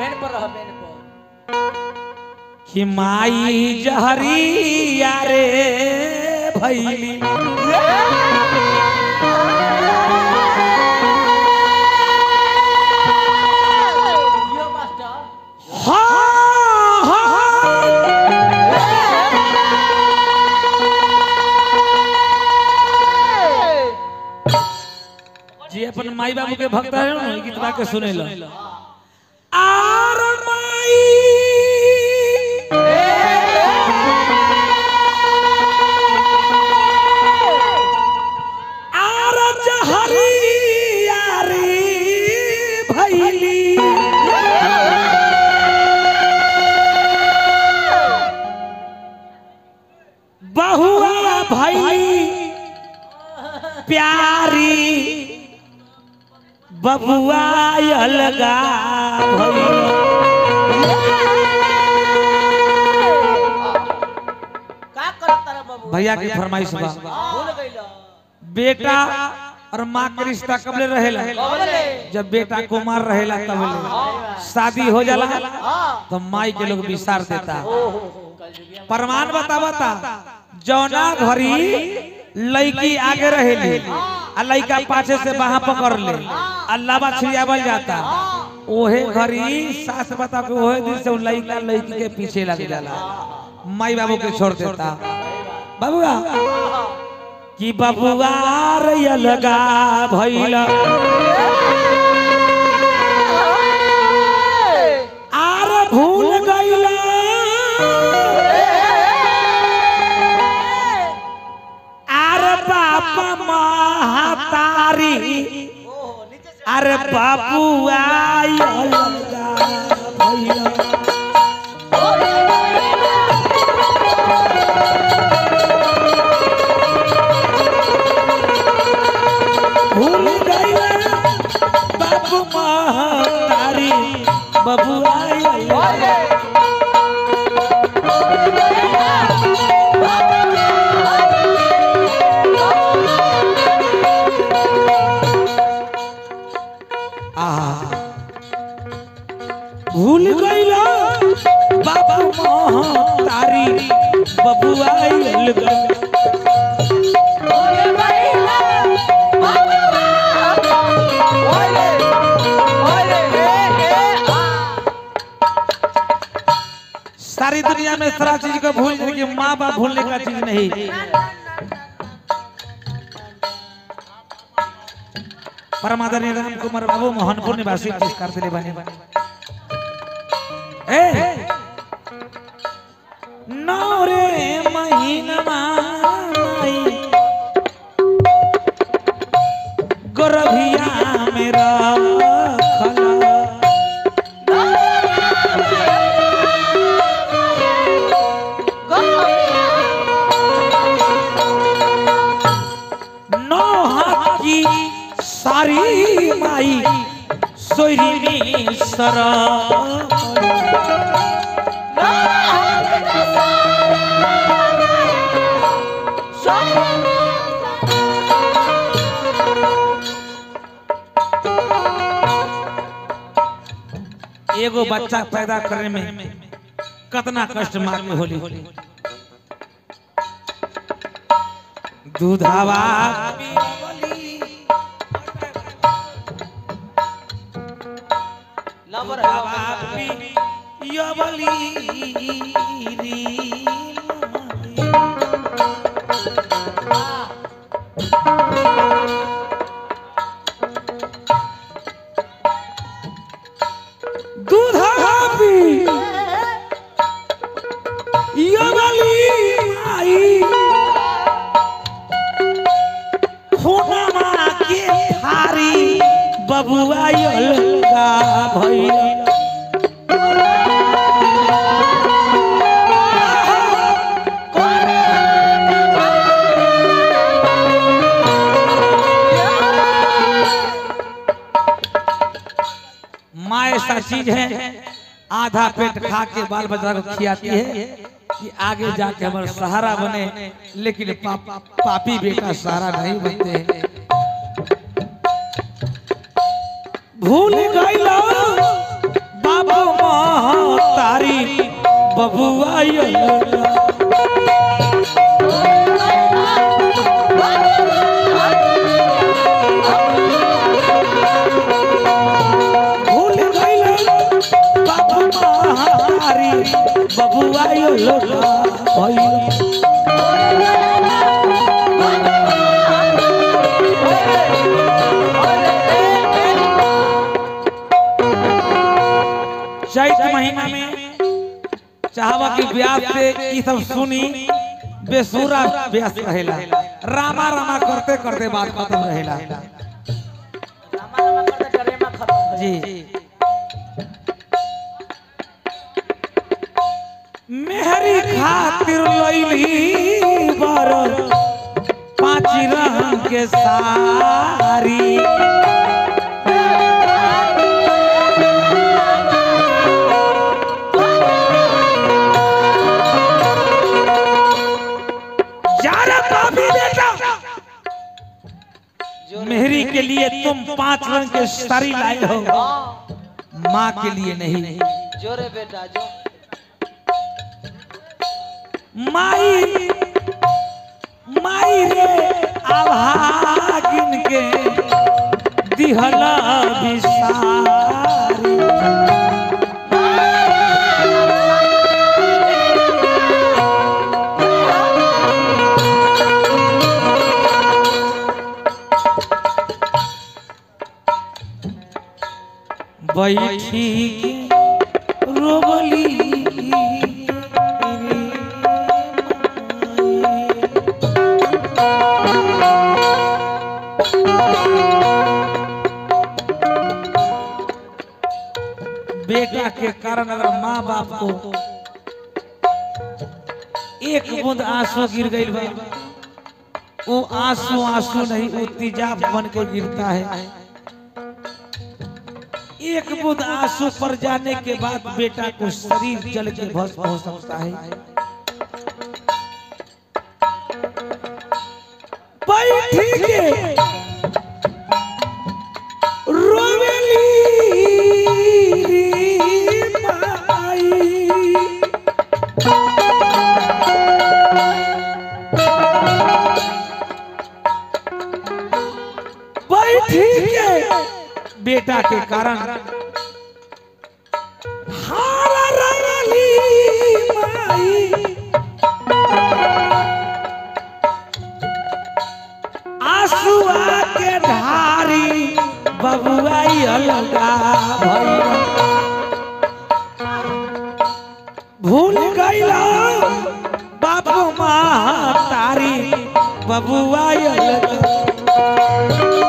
बेन पर रह बेन पर कि माई जहरिया रे भैली यो मास्टर हाँ, हाँ, जी अपन माई बाबू के भक्त है ना गीतवा के सुने लो आर माई आर जहरिया रे भैली बहुआ भैली प्यारी बबुआ अलगा भैली का करत तारा बाबू भैया की फरमाइश बा भूल गइलो बेटा और माँ के रिश्ता कबले रहेला बोले जब बेटा कुमार रहेला तबले शादी हो जाला हां तो माई के लोग विसार देता ओहो कल जुगिया प्रमाण बतावता जौना घरी लड़की आगे रहेली आ लड़का पाछे से बाहा पकड़ ले अल्लाह छिड़ियावल जाता ओहे घरी सास बता के ओहे दिन से उ लड़का लड़की के पीछे लग जाला माई बाबू के छोड़ देता बाबूआ कि बबुआ रे लगा भइल आर भूल गइला आर बाप महातारी ओहो नीचे से अरे बाबुआ अलगा भइल भूल गइला बाप महातारी बबुआ अलगा आहा भूल गइला बाबा महातारी बबुआ अलगा सारी दुनिया में सारा चीज को भूल कि माँ बाप भूलने का चीज नहीं परमादरणीय राम कुमार बाबू मोहनपुर निवासी पुरस्कार दिले बने ए नौ रे महीनमा माई, गोरभिया मेरा खला नौ हाथ की सारी माई सोयरी सरा एगो बच्चा पैदा करने में कितना कष्ट मार के होली दूधावा लवर दूधावा पियवली री माई। दूधावा पी यवली माई खुनमा के थारी बबुआ अलगा भइल माँ ऐसा चीज है आधा पेट खा के बाल बच्चा को खिलाती है कि आगे जाके हमारा सहारा बने लेकिन पा, पापी बेटा सहारा नहीं बनते हैं भूल गइलो बाबू बबुआ यो लोला भूल गइल बाबू महारी बबुआ यो लोला भइल चैत महीना में चाहवा की ब्यास से ई सब सुनी बेसुरा ब्यास रहेला रामा रामा करते करते बात खत्म रहेला रामा रामा करते डरेमा खत्म हो जी मेहरी खातिर लैली बर पाँच रंग के सारी जारा पापी बेटा जोरे मेहरी के लिए तुम पांच रंग के साड़ी लाए हो हाँ, माँ के लिए नहीं जोरे बेटा जो माई माई रे आभागिन के दिहला बिसारी बैठी के रोबली रे माई। बेटा के कारण अगर माँ बाप को एक बूंद आंसू गिर गई बा वो आंसू आंसू नहीं वो तेजाब बन के गिरता है एक बूंद आंसू पर जाने के बाद बेटा को शरीर जल के भस्म हो सकता है बैठी के रोवेली माई बैठी के बेटा के कारण हारा रंगली माई आंसुआ के धारी बबुआई अलगा भइल भूल गइला बाबू माँ तारी बबुआई अलगा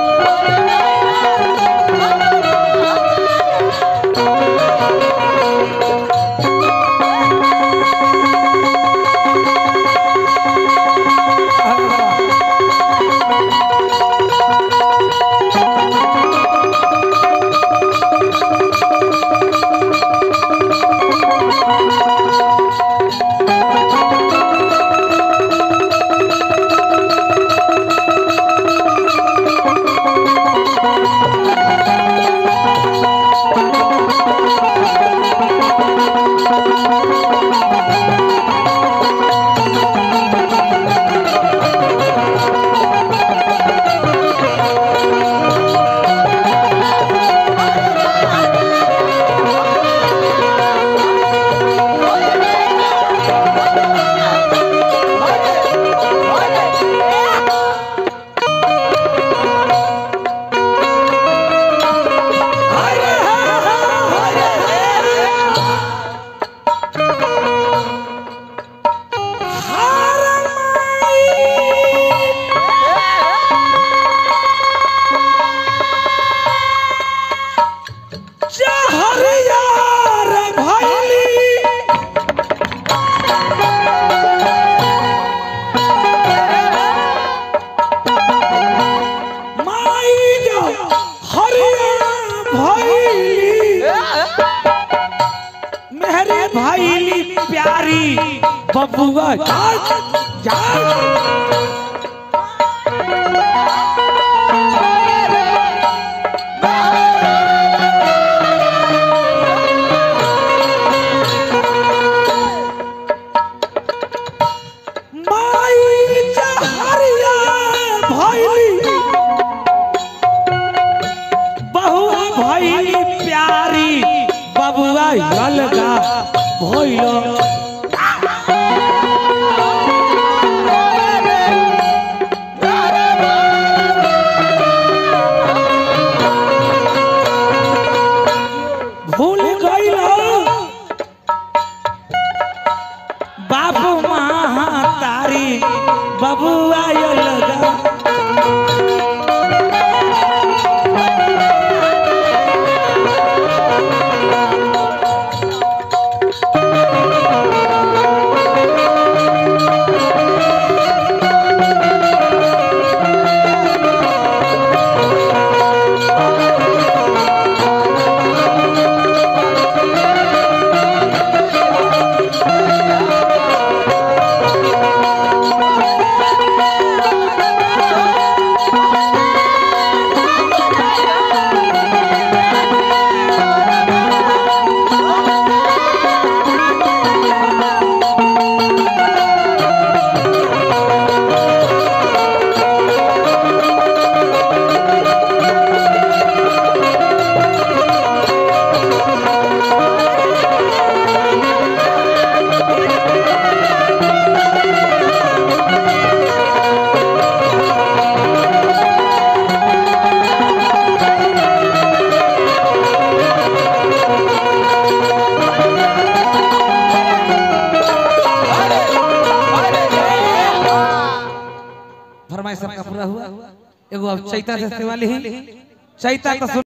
मेरे भाई प्यारी बबुआ जा जा अलगा भइल भूल गइल बाप महातारी बबुआ अलगा फरमाइश सबका पूरा हुआ एगो अब चैता से वाली चैता तो सुन